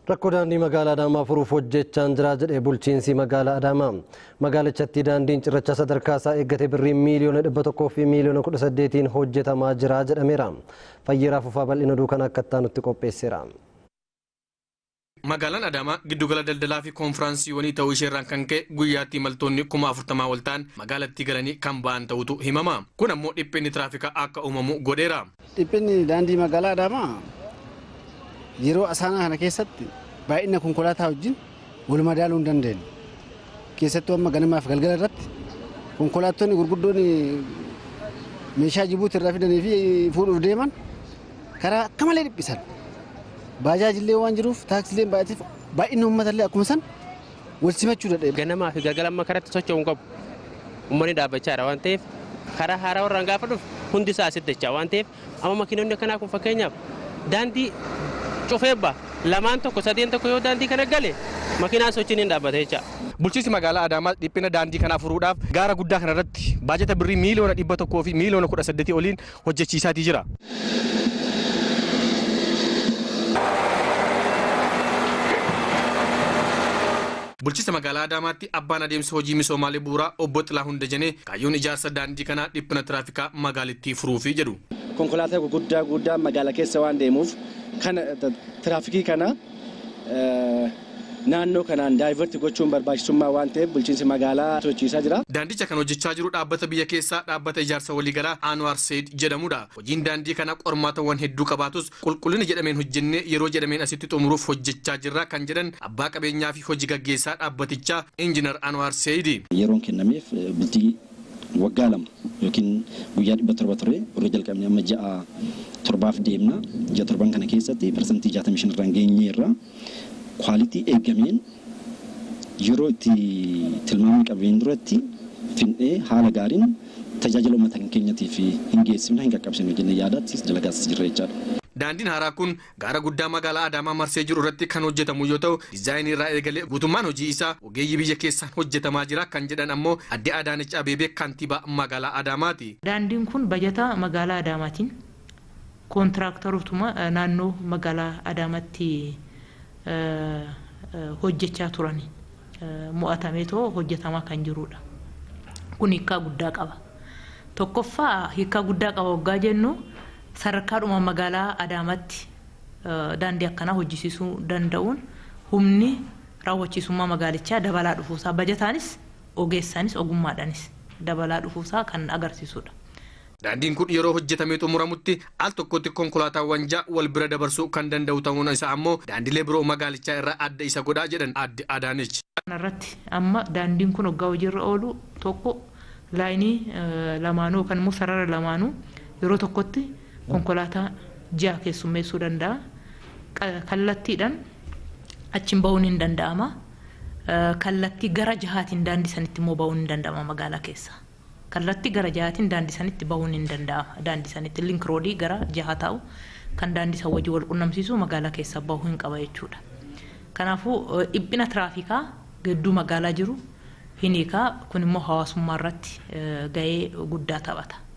Rakkoo daandii magaalaa Adaamaa furuuf hojjechaan jira jedhe bulchiinsi magaalaa Adaamaa. Magaalichatti daandiin cirracha sadarkaa isaa eeggate birrii miiliyoona dhibba tokkoo fi miiliyoona kudha saddeetiin hojjetamaa jira jedhameera. Fayyeeraa fufaa bal'ina duukan akka nutti qopheesseera. Magaalaan Adaamaa giddugala daldalaa fi koonfiraansiiwwanii ta'uu isheerraan kan ka'e guyyaatti imaltoonni kuma afurtamaa ol ta'an magaalattii galanii kan ba'an ta'utu himama. Kun ammoo dhiphinni tiraafikaa akka uumamu godheera. Dhiphinni daandii magaalaa Adaamaa yeroo asaanaa kana keessatti baay'ina konkolaataa wajjin wal madaaluu hin dandeenye. Keessattuu amma ganamaaf galgala irratti konkolaattonni gurguddoon meeshaa Jibuuti irraa fidanii fi fuudhuuf deeman karaa akka malee dhiphisan. Baajaajillee waan jiruuf taaksileen baay'ateef baay'inni uummatallee akkuma san wal simachuu dadhabe. Ganamaa fi galgala amma karatti socho'uu qabu. Uummanni dhaabbachaa jira waan ta'eef karaa haaraa warraan gaafa dhufu hundi isaa asitti dachaa waan ta'eef amma makiinonni akkanaa kun fakkeenyaaf daandii cufee ba'a lamaan tokko sadeen tokko yoo daandii kana gale makiinaan sochiin hin dhaabbata jecha. Bulchiinsi magaalaa Adaamaa dhiphina daandii kanaa furuudhaaf gaara guddaa kanarratti baajata birrii miiliyoona dhibba tokkoo fi miiliyoona kudha saddeetii oliin hojjechiisaatii jira. Bulchiinsa magaalaa Adaamaatti abbaan adeemsa hojii misoomaalee bu'uuraa obbo Xilaa Hundajanee kaayyoon ijaarsa daandii kanaa dhiphina tiraafikaa magaalittii furuufi jedhu. Konkolaataa gurguddaa guddaa magaalaa keessa waan deemuuf kana tiraafikii kana naannoo kanaan daayivarti gochuun barbaachisummaa waan ta'eef bulchiinsi magaalaa sochiisaa jira. Daandicha kan hojjechaa jiru dhaabbata biyya keessaa dhaabbata ijaarsa waliigalaa Anwar Seed jedhamudha. Hojiin daandii kana qormaatawwan hedduu qabaatus qulqullina jedhameen hojjennee yeroo jedhameen asitti xumuruuf hojjechaa jirra kan jedhan abbaa qabeenyaa fi hojii gaggeessaa dhaabbatichaa Injiinar Anwar Seed. Yeroon kennameef bultii waggaa lama yookiin guyyaa dhibba torba ture yeroo jalqabne amma ja'a torbaaf deemna. Ji'a torban kana keessatti parsantii jaatamii shan irraan geenyeerra. kwaalitii eegameen yeroo itti tilmaamni qabeen duratti finnee haala gaariin tajaajila uummata keenyatiif hin geessifne hin qaqqabsine jennee yaadaatti dalagaas jirra jechaadha. Daandiin haaraa kun gaara guddaa magaalaa Adaamaa marsee jiru irratti kan hojjetamu yoo ta'u diizaayinii irraa eegalee guutummaan hojii isaa ogeeyyii biyya keessaan hojjetamaa jira kan jedhan ammoo adde Adaanech Abeebee kantiibaa magaalaa Adaamaati. Daandiin kun bajata magaalaa Adaamaatiin koontiraaktorootuma naannoo magaalaa Adaamaatti hojjechaa turan mo'atamee too hojjetamaa kan jirudha. Kun hiikaa guddaa qaba. Tokkoffaa hiikaa guddaa qaba waggaa jennu sadarkaadhuma magaalaa Adaamaatti daandii akkanaa hojjisiisuu danda'uun humni raawwachiisummaa magaalichaa dabalaa dhufuusaa bajataanis ogeessaanis ogummaadhaanis dabalaa dhufuusaa kan agarsiisudha. Daandiin kun yeroo hojjetamee xumuramutti al tokkotti konkolaataawwan ja'a wal bira dabarsuu kan danda'u ta'uun isaa ammoo daandilee biroo magaalichaa irraa adda isa godhaa jedhan adde Adaanech. Kanarratti amma daandiin kun waggaa hojiirra oolu tokko laayinii lamaanuu yookaan immoo sarara lamaanuu yeroo tokkotti konkolaataa ja'a keessummeessuu danda'a. Kallattiidhaan achiin bahuun hin danda'ama. Kallattii gara jahaatiin daandii sanitti immoo bahuun hin danda'ama magaalaa keessa. kallattii gara jahaatiin daandii sanitti bahuun hin danda'ama. Daandii sanitti link roodii gara jaha taa'u kan daandii san wajjin wal qunnamsiisu magaalaa keessa bahuu hin qaba jechuudha. Kanaafuu dhiphina tiraafikaa gidduu magaalaa jiru hin hiikaa kun immoo hawaasummaa irratti gahee guddaa taphata.